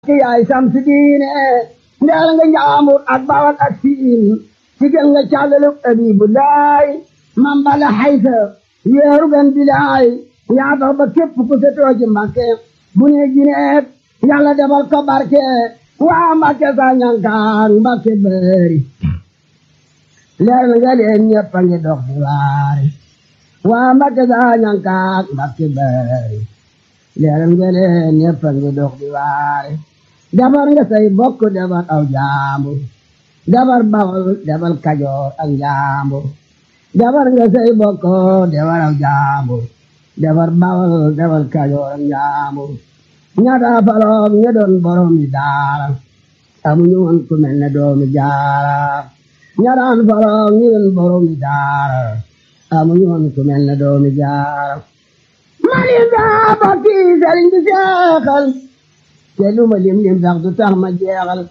ki yaay samsi diine ndeel nga njaambur ak bawal ak siin sigel nga càllaluk abibu laay man bala xaysa yeeru gan bilaay yaa tax ba képp ku setoo ci mbàkke bu ne jineet yàlla defal ko barke waa mbàkke sa ñankaan mbàkke bëri leer nga leen ñëpp a ngi dox di waare waa mbàkke sa ñankaan mbàkke bëri leer nga leen ñëpp a ngi dox di waare defar nga say bokk defar aw jaambur defar bawol defar kajoor ak jaambur defar nga say bokk defar aw jaambur defar bawol defar kajoor ak jaambur ñaata faloom ña doon borom yi daara amuñu woon ku mel ne doomi jaara ñataan faloom ñi doon borom yi daara amuñu woon ku mel ne doomi jaara mani daa bokki sëriñ bi seexal te lu ma lim lim sax du tax ma jeexal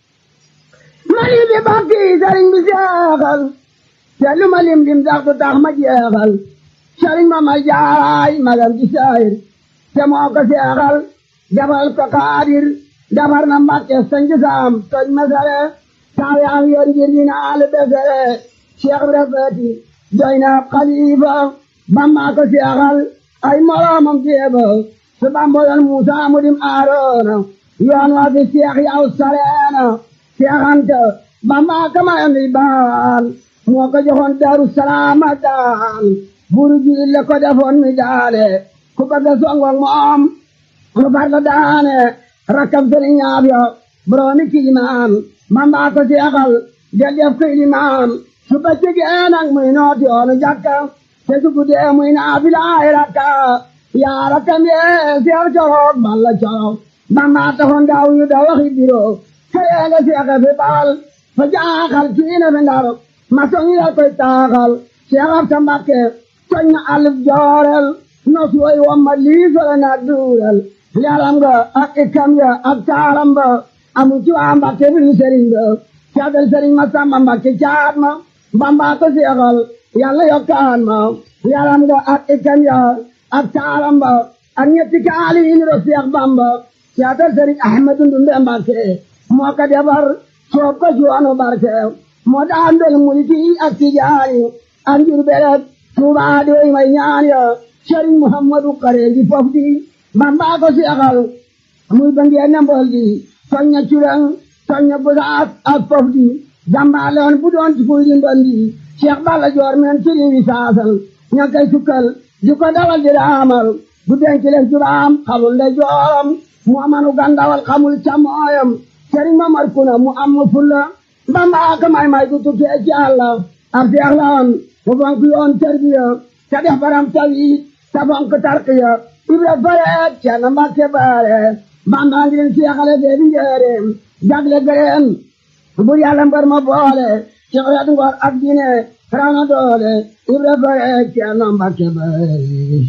mani bi bokki sëriñ bi seexal te lu ma lim lim sax du tax ma jeexal sëriñ ma ma jaaraay magam ci saayir te moo ko seexal defal ko kaadir defar na mbàkke sanji saam toj masare saa yaa yor ngir dina al besere cheikh bi rafeti doy na xalifa bamba ko seexal ay moroomam jeeba su bamba yoon muusa mu dim aaroona yoon waa fi seex yaw sareena seexanta bamba ka mayoon di baan moo ko joxoon daru salaama daan buru jiil le ko defoon mi daale ku bëgg a songong moom mu far la daane rakkam sëriñ ñaab yo boroomi kilimaan bamba ko seexal del def ko ilimaan su bëccëgee nag muy nooti yoonu jàkka te su guddee muy naafila ay rakka yaa rakkam yee seex coroog balla coroog bamba taxoon daaw yu da waxi biro kayee nga seexe fi baal fa jaaxal kiine fi ndar ma soñi la koy taaxal seex ab sa mbakke soñ na alif joorel nos woy wamma liisole na duurel leeram nga ak ikkam ya ak taaram ba amu ci waa mbakke bi du sëriñ ba caadal sëriñ ma samba mbakke caat ma bamba ko seexal yàlla yokkaan ma yaram nga ak ikkam ya ak taaram ba ak ñetti kaali yi niro seex bamba caadal sëriñ ahmadu ndumbe mbakke moo ko defar soob ko juwanu barke moo daan del mulki ak tijaani ak njur beret tuubaa di way may ñaan ya sëriñ muhammadu kareeji fof di bamba ko seexal muy ba ngeen ne mbol di soñña curang soñña busaas ak fof di jàmbaaloon bu doon ci fuy di ndondi Cheikh Balla Joor men ci riwi saasal ña koy sukkal di ko dawal di raamal bu denc leen juraam xamul nde jooram mu amanu gandawal xamul camooyam sëriñ Mamar Kuna mu am fulla bamba ka may may du tukkee ci Yàlla ab seex la woon mu fonk yoon tarbiya te def baram tawi te fonk tarqiya ibra fareet ceerno Mbàkke baare bamba ngi leen seexale fee bi njëreem jagle gëreen bur yàlla mbër ma boole ci xeetu ngor ak diine raw na doole ibra fareet ceerno Mbàkke baare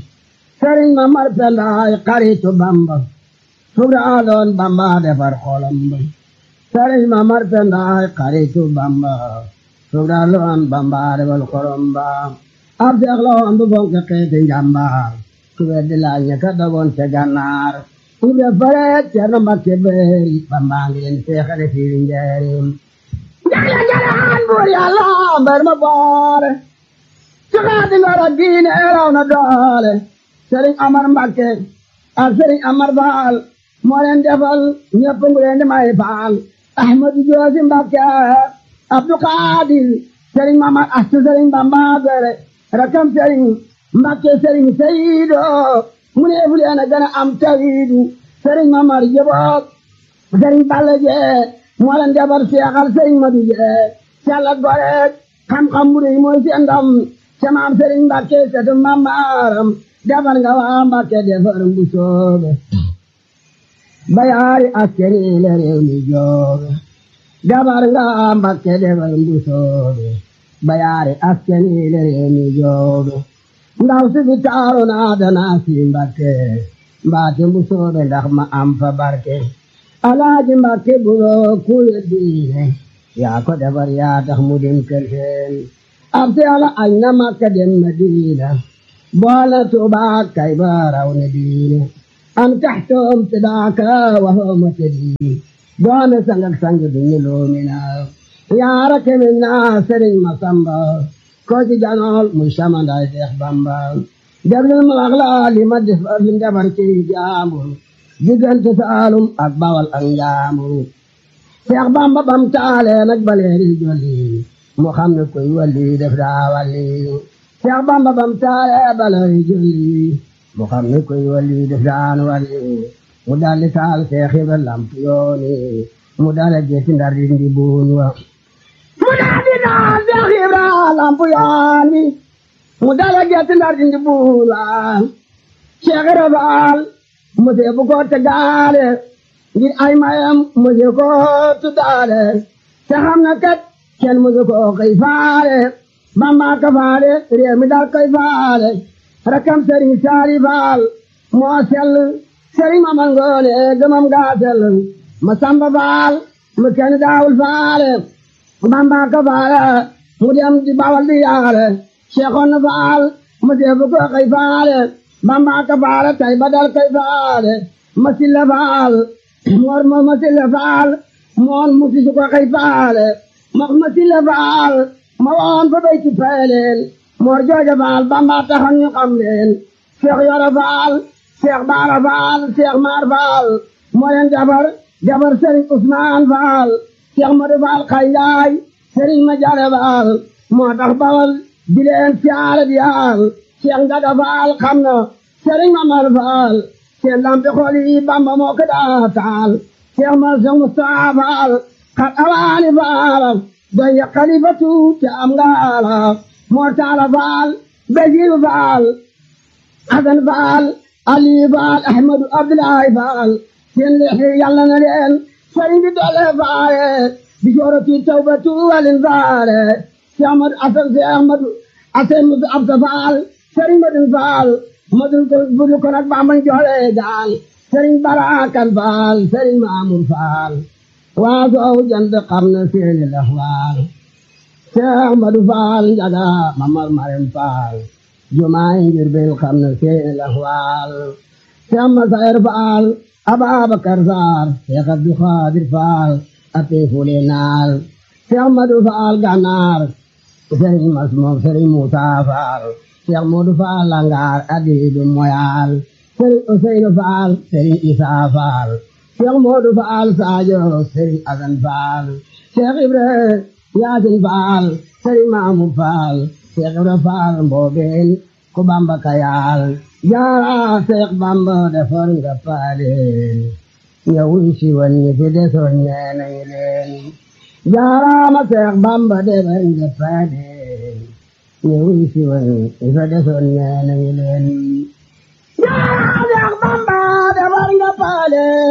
sëriñ ma mar pendaay xaritu bamba subra aloon bamba defar xolam ba sëriñ ma mar pendaay xaritu bamba subra aloon bamba defar xolam ba ab seex la woon bu fonk xeeti njàmbaar ku weddi laaj ña ka dogoon ca gànnaar ibra fareet ceerno Mbàkke baari bamba ngi leen seexale fii njaareem jagle jalaan buur yàlla mbër ma boole ci xeeti ngor ak diine raw na doole sëriñ Amar Mbàkke ak sëriñ Amar Faal moo leen defal ñëpp ngu leen di may faal Ahmadu Joosi Mbàkke Abdu Xaadir sëriñ Mamar Astu sëriñ Bamba gere rakam sëriñ Mbàkke sëriñ Seyido mu ne fu leen a gën a am tawiidu sëriñ Mamar Jeboog sëriñ Balla Jee moo leen defal seexal sëriñ Madu Jee sella goreek xam-xam bu rëy mooy seen ndam ca maam sëriñ Mbàkke setu mamaaram defar nga waa Mbàkke defar bu soobe bayaari askeni le réew mi joobe defar nga waa Mbàkke defar bu soobe bayaari askeni le réew mi joobe ndaw si fi taaru naa danaa si Mbàkke mbaate bu soobe ndax ma am fa barke alaaji Mbàkke buloo kuye diine yaa ko defar yaa tax mu dem kër seen ab si ala añ na Makka dem Madina boole Tuubaa kay ba raw ne diine أن تحتهم تداك وهو متدي دون سنجك سنج دنيلو منا يا رك منا سرين مسامبا كوتي جانول مشاما داي ديخ بامبا جبل المغلا لما دفع من جبر كي جامو جيجان تسالم أكبا والأنجامو شيخ بامبا بامتالي نقبلي جولي محمد كوي ولي دفدا ولي شيخ بامبا بامتالي بلي جولي محمد كوي ولي دفدان ولي مدال تال شيخ lamp yooni mu dala jeeti ndar dindi buun wa mu daal di daal Seex Ibra lamp yooni mu dala jeeti ndar dindi buun wa Seex Ibra Faal mu see bu ko tegaale ngir ay mayam mu see ko tuddaale te xam na kat kenn mu see ko koy faale Bamba ka faale réew mi dal koy faale rakam Sëriñ Saali Faal moo sell sëriñ ma mangoone gëmam gaasel ma samba faal mu kenn daawul faale bamba ka faale mu dem di bawal di yaale seexoon na faal mu deebu ko kay faale bamba ka faale tay badal kay faale ma silla faal moor mo ma silla faal moon mu tisu ko kay faale ma ma silla faal ma woon fa bay ci peeleel moor jooja faal bamba taxoon ñu xam leen seex yoro faal Cheikh Baara Faal Cheikh Maar Faal moo leen jabar jabar Serigne Ousmane Faal Cheikh Modou Faal Xayaay Serigne Madiare Faal moo tax bawal di leen siyaare di yaal Cheikh Ndaga Faal xam na Serigne Mamar Faal seen lampi xool yi Bamba moo ko daa taal Cheikh Mansour Moustapha Faal xat awaani Faal doy ya xalifatu te am ngaala moo taala Faal Basiru Faal Asan Faal Ali Faal Ahmadu Abdoulaye Faal seen leexi yàlla na leen sëriñ bi doole faale bi joorati tawbatu walin faale si Ahmadu Asan si Ahmadu Asan Mudu Absa Faal sëriñ Madun Faal madul ko budu ko nag bambañ joole gaal sëriñ Barakan Faal sëriñ Maamur Faal waa soow jant xam na seeni laxwaal si Ahmadu Faal njaga Mamar Marem Faal jumaay ngir bil xam na seeni laxwaal Seex Masayir Faal Ababakar Saar Seex Abdu Xaadir Faal ate fule naal Seex Madu Faal Ganaar Sëriñ Masmoom Sëriñ Muusaa Faal Seex Moodu Faal Langaar adiidu moyaal Sëriñ Useynu Faal Sëriñ Isaa Faal Seex Moodu Faal Saajo Sëriñ Asan Faal Seex Ibra Yaasin Faal Sëriñ Maamur Faal Seex Ibra Faal Mboobeen ku Bamba kayaal jaara Seex Bamba defar nga paaleen ñëwuy si woon ñi fi desoon nee nañu leen jaaraama Seex Bamba defar nga paaleen ñëwuy si woon ñi fi desoon nee nañu leen jaara Seex Bamba defar nga paaleen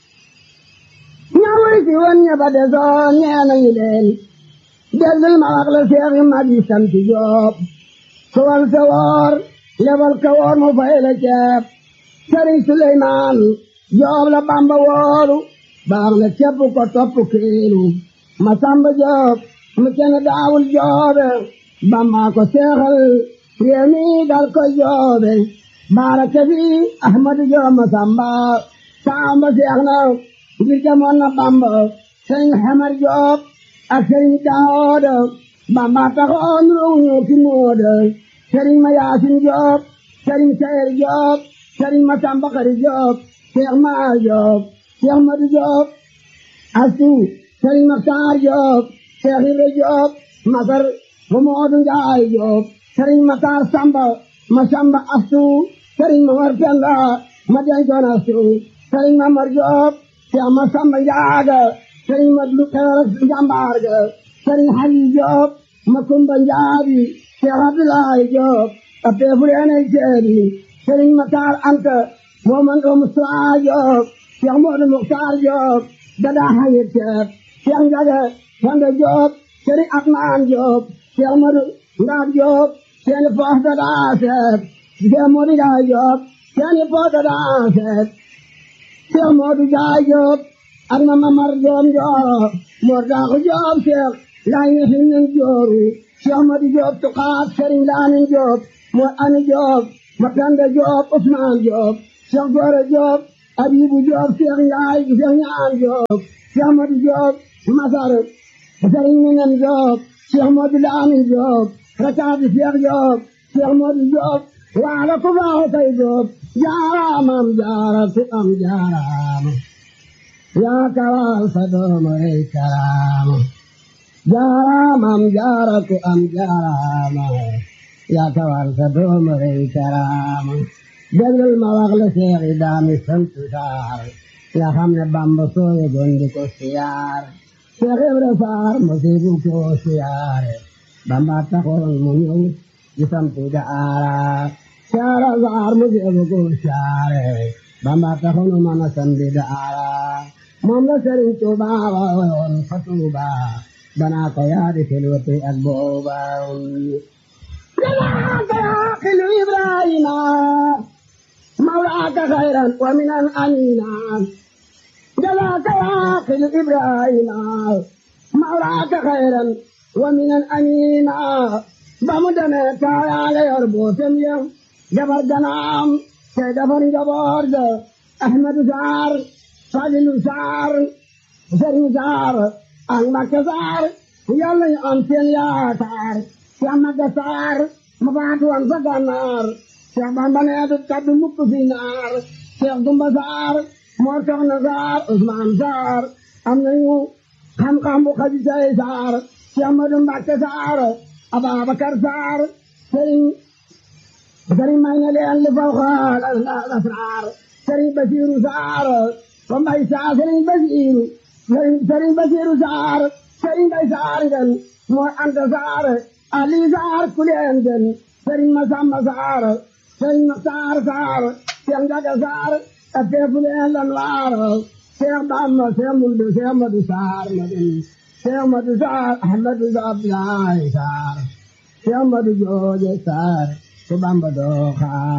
ñëwuy si woon ñi fi desoon nee nañu leen dellul ma wax la Seex yi mag yi sant Jóob sowal sa woor lebal ka woor mu fay la ceeb sëriñ Suleymaan Joob la Bamba wooru baax na képp ko topp kiilu ma samba Joob mu kenn daawul joobe Bamba ko seexal réew mi dal ko joobe baaraka fi Ahmadu Joob ma samba samba seex na ngir jamoon na Bamba sëriñ Xamar Joob ak sëriñ Daawuda Bamba taxoon ruuñu ki mooda sëriñ ma Yaasin Joob sëriñ Sayer Joob sëriñ ma Samba Xari Joob Seex Maar Joob Seex Madu Joob Astu sëriñ Maxtaar Joob Seex Ibra Joob Masar ma Moodu Njaay Joob sëriñ Maxtaar Samba ma Samba Astu sëriñ ma Mar Penda ma dencoon Astu sëriñ ma Mar Joob Seex ma Samba Njaaga sëriñ ma Lu Xeer Njambaar ga sëriñ Xali Joob ma Kumba Njaabi Seex Abdulaay Joob a peefu leenay seedi sëriñ Mataar Anta moo man ko Musaa Joob Seex Moodu Muxtaar Joob dadaa hayit ceeb Seex Njaga Fanda Joob sëriñ Atmaan Joob Seex Moodu Ndaab Joob seeni poos dadaa seet Seex Moodu Njaay Joob seeni poos dadaa seet Seex Moodu Njaay Joob ak ma Mamar Joob Njooro Moor Daaxu Joob Seex laay ñi hinnin jooru Seex Madu Joob tuqaat sëriñ Laamin Joob Moor Ani Joob ma Penda Joob Usmaan Joob Cheikh Gora Diop Abibu Diop Cheikh Ndiaye Cheikh Ñaan Diop Cheikh Modou Diop Masar Serigne Minam Diop Cheikh Modou Lamin Diop Rakabi Cheikh Diop Cheikh Modou Diop waala ku baax kay Diop jaaraamam jaara ku am jaaraama yaa kawal sa dooma rey karaama jaaraamam jaara ku am jaaraama yaa kawal sa dooma rey karaama déglul ma wax la seexi daami sant saar nga xam ne bamba sooye gondi ko siyaar Seex Ibra Faar masibu ko siyaare bamba taxoon mu ñëw di sampi daara saara saar masibu ko siyaare bamba taxoon mu mën a sampi daara moom la Sëriñ Tuuba woon fa Tuuba banaa ko yaadi filwati ak booba jalaaka yaaqilu Ibrahima mawlaaka xayran wa minan amina جلاك عاقل إبراهيم مولاك خيرا ومن الأمين بمدنا كايا ليربو سميا جبر جنام كدفر جبر أحمد سار فاضل سار سري سار أحمد سار يلا أنتن يا سار سيامك سار مبادو أنسك النار سيامك بنيت تبدو مكسي نار سيامك سار moo tax na saar Ousmane Saar am nañu xam-xam bu xaji say Saar ci Amadu Mbàkke Saar Ababakar Saar sëriñ sëriñ may na leen li faw xaal asraar sëriñ Basiiru Saar ba mbay Saar sëriñ Basiiru sëriñ Basiiru Saar sëriñ Mbay Saar ngeen moo Anta Saar Ali Saar kuleen ngeen sëriñ Masamba Saar sëriñ Saar Saar Seex Njaga Saar ateefu leen lan waaro Seex Bamba Seex Mundu Seex Madu Saar Madu Seex Madu Saar Ahmadu Abdoulaye Saar Seex Madu Jooje Saar su Bamba doo xaar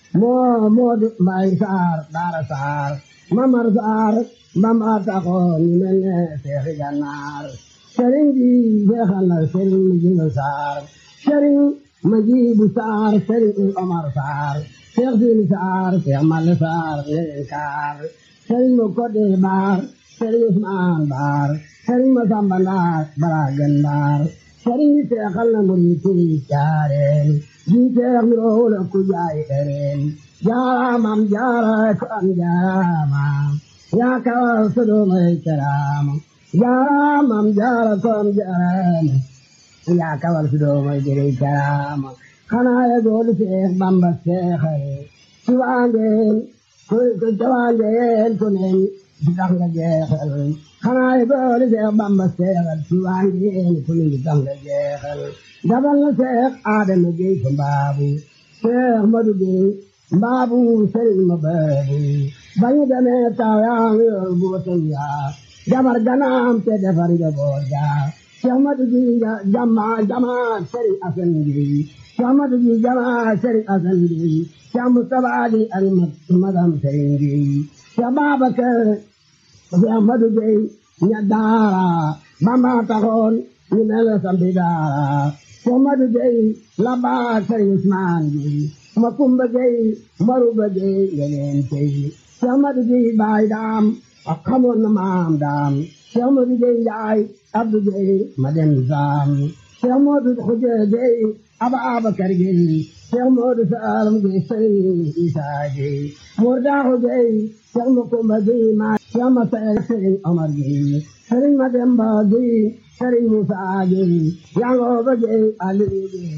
moo Moodu Mbay Saar Daara Saar Mamar Saar Bamba taxoon ñu mel ne Seexi Gànnaar sëriñ bi jeexal na sëriñ Mujibu Saar sëriñ Majibu Saar sëriñ Omar Saar Seex Siini Saar Seex Malle Saar leen kaar sëriñ mu kodde baar sëriñ Usmaan baar sëriñ ma samba ndaar bara gën baar sëriñ bi seexal na murid yi jaareen ji seex mi roole ku jaay ereen jaaraamam jaara ko am jaaraama yaa kawal sodomay karaama jaaraamam jaara ko am jaaraama yaa kawal sodomay jëre karaama xanaa ye goolu seex bamba seexare ci waangeen ku ci waangeen ku ne di tax nga jeexal xanaa ye goolu seex bamba seexal ci waangeen ku ne di tax nga jeexal dabal na seex aadama gey ko mbaabu seex madu gey mbaabu sëriñ ma baabu bañu demee taw yaa ngi yor buutum yaa jabar ganaam te defar njaboot yaa seex madu gi jama jama sëriñ asan gi Muhammadu ji jama sëriñ Asan gi Cheikh Mustapha Ali ak madam sëriñ gi Cheikh Babakar Cheikh Ahmadu Gey ña daara Bamba taxoon ñu mel sambi daara Cheikh Ahmadu Gey la baa sëriñ Usmaan gi Makumba Gey Maruba Gey ngeleen tey Cheikh Ahmadu Gey baay daam ak xamoon na maam daam Cheikh Ahmadu Gey Njaay Abdu Gey ma dem saam Cheikh Moodu Xuje Gey aba abakar gey Cheikh Moodu Saalum gey sëriñ Isaa gey Moor Daaxu gey Cheikh Makumba gey ma Cheikh Masaya sëriñ Omar gey sëriñ Mademba gey sëriñ Musaa gey Yangooba gey Aliyu gey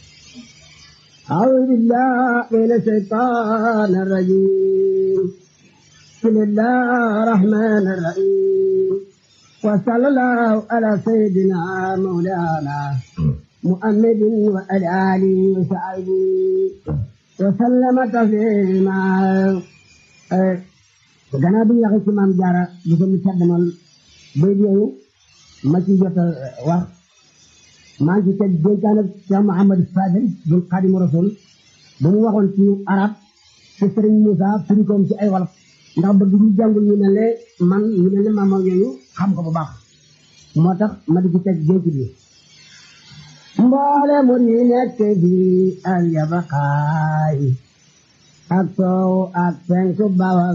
أعوذ بالله من الشيطان الرجيم بسم الله الرحمن الرحيم وصلى الله على سيدنا مولانا محمد وعلى آله وصحبه وسلم تسليما gannaaw bi ñu waxee ci maam jaara bu ko mu caddamal bay yooyu ma ci jot a wax maa ngi ci teg dénkaan ak Cheikh Mouhamadou Fadel bu Xaadimu Rasul bu mu waxoon ci arab ci Sëriñ Moussa firi koom ci ay wolof ndax bëgg ñu jàngul ñu mel ne man ñu mel ne maam yooyu xam ko bu baax moo tax ma di ci teg dénk bi mboole mu ni nekk bi al yabaqaay ak soow ak penku bawal